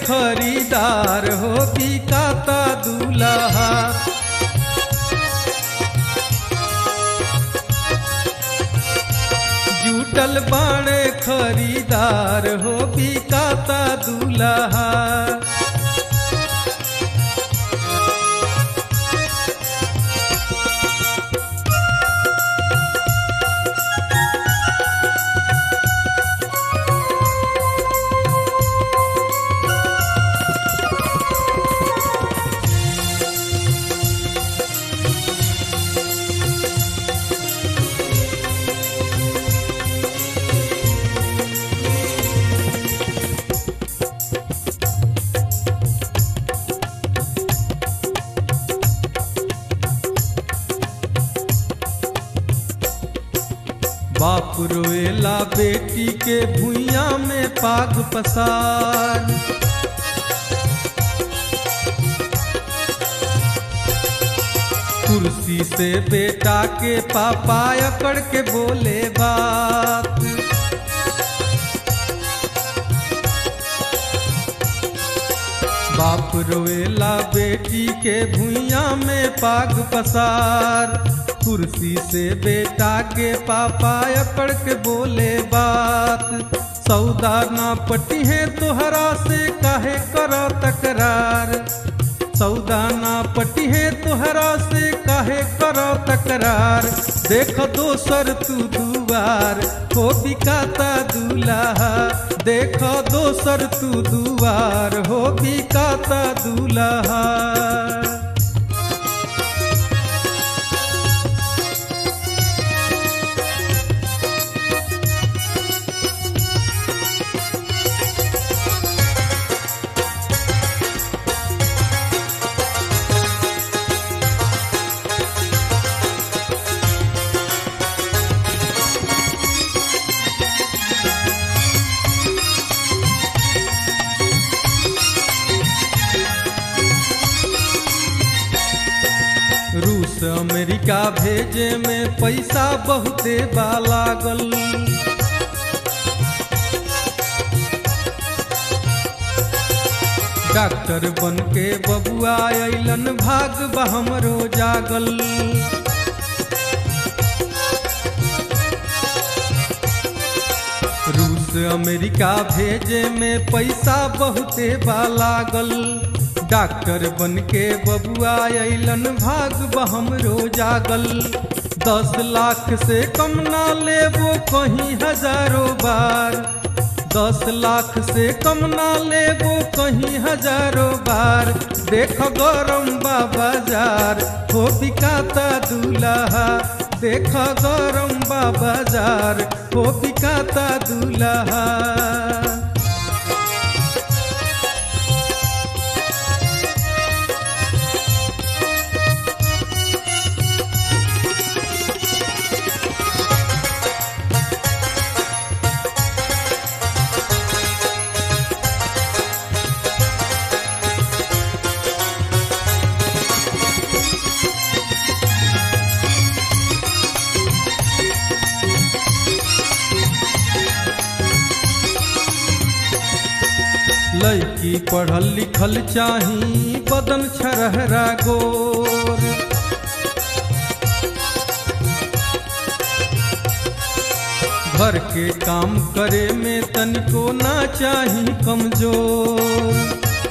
खरीदार हो बिकाता दूल्हा जुटल बाणे खरीदार हो बिकाता दूल्हा बाप रोएला बेटी के भुइया में पाग पसार कुर्सी से बेटा के पापा अकड़ के बोले बात बाप रोएला बेटी के भुइया में पाग पसार कुर्सी से बेटा के पापा अकड़ के बोले बात सौदा ना पटी है तोहरा से काहे कर तकरार सौदा ना पटी है तोहरा से काहे कर तकरार देख दोसर तू दुआर हो बिकाता दूल्हा देख दोसर तू दुआर हो बिकाता दूल्हा रूस अमेरिका भेजे में पैसा बहुते बा लागल डॉक्टर बन के बबुआ अइलन भाग बा हमरो जागल रूस अमेरिका भेजे में पैसा बहुते बा लागल डॉक्टर बन के बबुआ अइलन भाग बहमरो जागल दस लाख से कम ना लेबो कहीं हजारों बार दस लाख से कम ना लेबो कहीं हजारों बार देख गरम बा बाजार हो बिकाता दूल्हा देख गरम बा बाजार हो बिकाता दूल्हा लड़की पढ़ल लिखल चाही बदन छरहरा गोर घर के काम करे में तनिको ना चाही कमजोर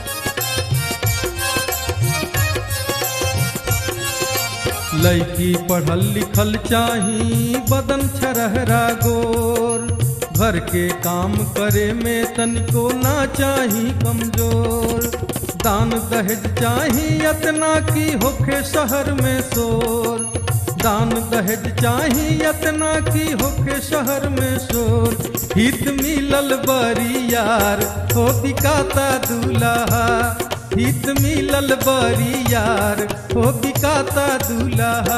लड़की पढ़ल लिखल चाही बदन छरहरा गोर घर के काम करे में तनिको ना चाही कमजोर दान दहेज चाही अतना की होखे शहर में शोर दान दहेज चाही अतना की होके शहर में शोर हित मिलल बरी यार हो बिकाता दूल्हा हित मिलल बरी यार हो बिकाता दूल्हा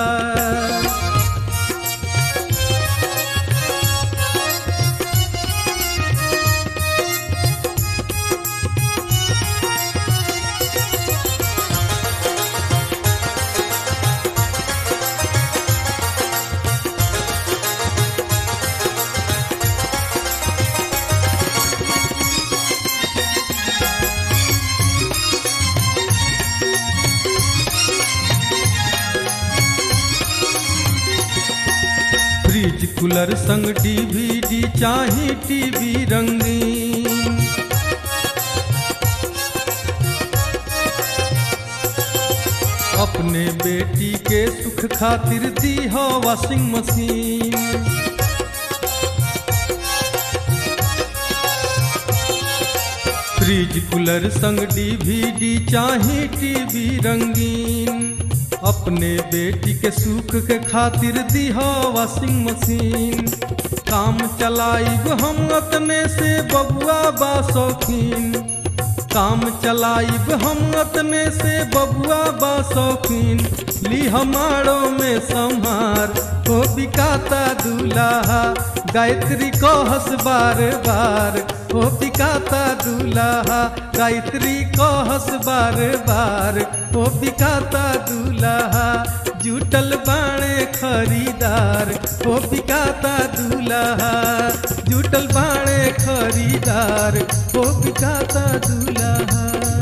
कूलर संग डीवीडी चाही टीवी रंगीन अपने बेटी के सुख खातिर दी हो वॉशिंग मशीन फ्रिज कूलर संग डीवीडी चाही टीवी रंगीन अपने बेटी के सुख के खातिर दी हो वॉशिंग मशीन काम चलाइब हम अपने से बबुआ बा शौकीन काम चलाइब हम अपने से बबुआ बा शौकीन ली हमारो में संहार हो बिकाता दूल्हा गायत्री कहस बार बार हो बिकाता दूल्हा गायत्री कहस बार बार हो बिकाता दूल्हा जुटल बाणे खरीदार हो बिकाता दूल्हा जुटल बाणे खरीदार हो बिकाता दूल्हा